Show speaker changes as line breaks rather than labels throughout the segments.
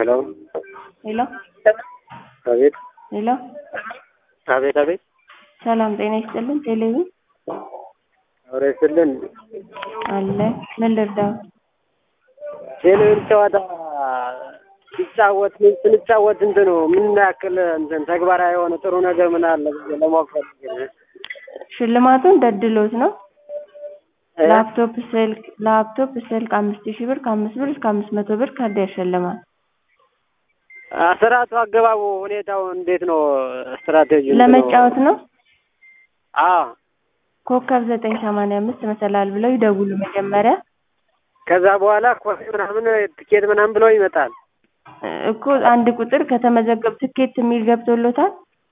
ሄሎ
ሄሎ
አቤት
ሄሎ
አቤት አቤት
ሰላም ጤና ይስጥልን። ቴሌቪ
አውሬ ስልን
አለ ምን ልርዳው?
ቴሌቪዥን ጨዋታ ሲጫወት ስንጫወት እንትኑ ምን ያክል እንትን ተግባራዊ የሆነ ጥሩ ነገር ምን አለ ብዬ ለማወቅ ፈልጌ ነው።
ሽልማቱ እንደ ድሎት ነው። ላፕቶፕ ስልክ ላፕቶፕ ስልክ አምስት ሺህ ብር ከአምስት ብር እስከ አምስት መቶ ብር ካርድ ያሸልማል።
ስርዓቱ አገባቡ ሁኔታው እንዴት ነው? ስትራቴጂ
ለመጫወት ነው።
አዎ
ኮከብ ዘጠኝ ሰማንያ አምስት መሰላል ብለው ይደውሉ መጀመሪያ
ከዛ በኋላ ኮፊ ምናምን ትኬት ምናምን ብለው ይመጣል።
እኮ አንድ ቁጥር ከተመዘገብ ትኬት የሚል ገብቶሎታል።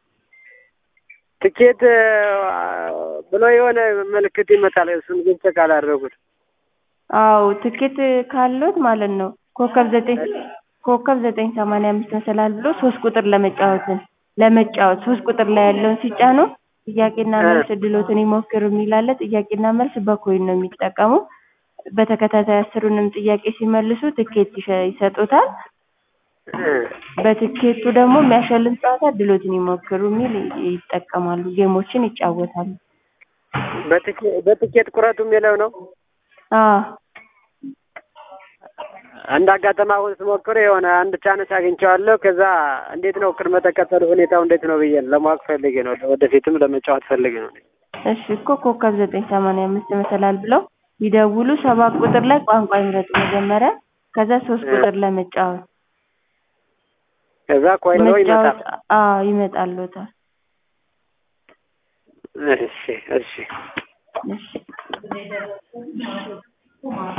ትኬት ብሎ የሆነ ምልክት ይመጣል። እሱን ግን ቼክ አላደረጉት።
አዎ ትኬት ካሎት ማለት ነው። ኮከብ ዘጠኝ ኮከብ ዘጠኝ ሰማንያ አምስት መሰላል ብሎ ሶስት ቁጥር ለመጫወትን ለመጫወት ሶስት ቁጥር ላይ ያለውን ሲጫኑ ጥያቄና መልስ እድሎትን ይሞክሩ የሚላለ ጥያቄና መልስ በኮይን ነው የሚጠቀሙ። በተከታታይ አስሩንም ጥያቄ ሲመልሱ ትኬት ይሰጡታል። በትኬቱ ደግሞ የሚያሸልም ጨዋታ እድሎትን ይሞክሩ የሚል ይጠቀማሉ። ጌሞችን ይጫወታሉ።
በትኬት ቁረጡ የሚለው ነው።
አዎ
እንደ አጋጣሚ አሁን ስሞክር የሆነ አንድ ቻንስ አግኝቼዋለሁ። ከዛ እንዴት ነው ቅድመ ተከተሉ ሁኔታው እንዴት ነው ብዬ ለማወቅ ፈልጌ ነው። ወደፊትም ለመጫወት ፈልጌ ነው።
እሺ እኮ ኮከብ ዘጠኝ ሰማንያ አምስት መሰላል ብለው ይደውሉ። ሰባት ቁጥር ላይ ቋንቋ ይምረጡ መጀመሪያ። ከዛ ሶስት ቁጥር ለመጫወት
ከዛ ኮይን ነው ይመጣል።
መጫወት አዎ ይመጣልዎታል።
እሺ እሺ
እሺ